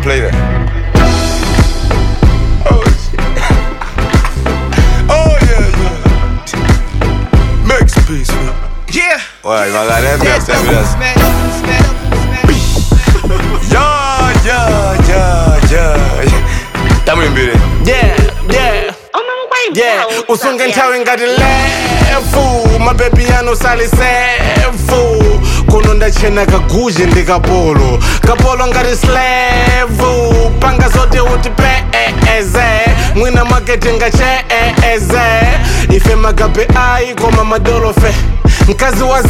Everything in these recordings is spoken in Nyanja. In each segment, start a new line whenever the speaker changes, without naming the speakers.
play that. Oh shit. oh yeah, yeah. Max peace, man.
Yeah.
Ouais, il m'a regardé un peu,
Dead
c'est
doubles, man. Stand up, stand up.
Yeah, yeah, yeah, yeah. Tamu imbiri.
Yeah, yeah, yeah. Usunge nthawi ngati lefu mabebi anu sali sefu kuno ndachena kaguje ndi kapolo kapolo ngati slevu panga zote uti peeze mwina makete ngacheeze ife magabe ayi koma madolofe mkazi wa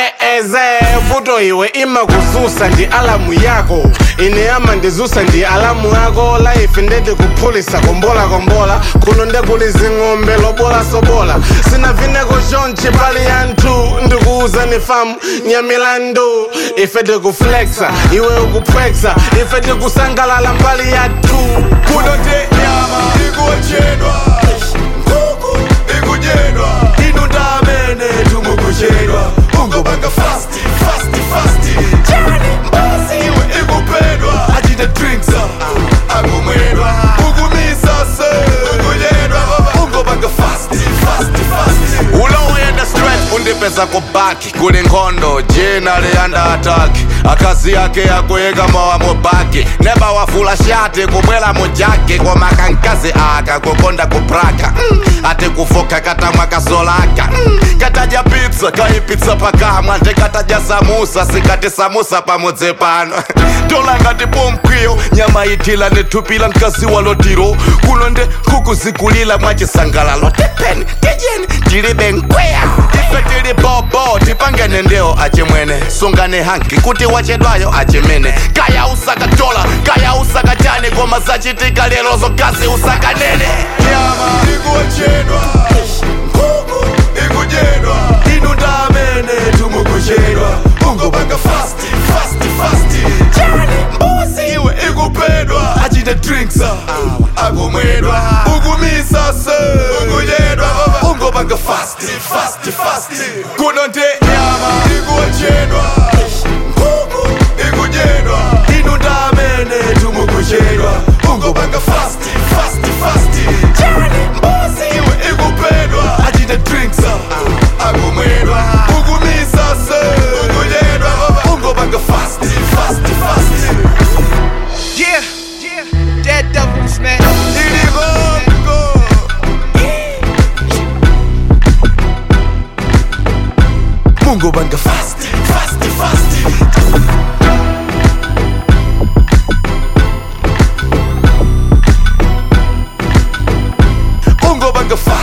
zeeze vuto iwe ima kuzusa ndi alamu yako ine ama ndizusa ndi alamu yako laife ndete kuphulisa kombola kombola kuno ndekulizi ng'ombe lobola sobola sina vineko chonchi pali yanthu ndikuuza ni famu nyamilandu ife tikuflexa iwe ukupwexa ife tikusangalala mbali yathu
Kuno te nyama ikuochedwa. Nkhuku ikudyedwa. Inu ndamene tumukuchedwa. Ungobanga fast, fast, fast. Chani mbuzi iwe ikupedwa. Achite drinks ah, akumwedwa. Ukumisa se. Ukudyedwa baba. Ungobanga fast, fast, fast.
ulowenda straight undipeza kubaki kuli nkhondo jina liyanda ataki akazi yake akuyika mowa mubaki neba wafula shati kubwela mujaki koma kankazi aka kukonda kupraka mm. ati kufoka katamwa kasolaka mm. katadya pizza kaipitsa pakamwa ndikatadya samusa sikati samusa pamudzi pano tolangati pomkwiyo nyama itila nithupila mkazi walotiro kuno nde nkhuku zikulila mwachisangalalo tepeni tijeni tilibe nkweya ife tili bobo tipangene ndewo achimwene sungane hanki kuti wachedwayo achimene kaya usakatola kaya usakachani koma zachitika lero zokazi usakanene
nyama ikuochedwa nkhuku ikudyedwa inu ndamene tumukuchedwa ungobanga fast fast fast chani mbuzi iwe ikupedwa achite drinks ah, akumwedwa ukumisa se ukudyedwa baba ungobanga fast fast fast kuno nte nyama ikuochedwa nkhuku ikudyedwa inu ndamene tumukuchedwa ungobanga fast fast fast chani mbuzi iwe ikupedwa achite drinks ah, akumwedwa ukumisa se ukudyedwa baba ungobanga fast fast fast
Yeah. Yeah. Dead doubles, man.
iligongo ungobanga fast fast fast ungobanga fast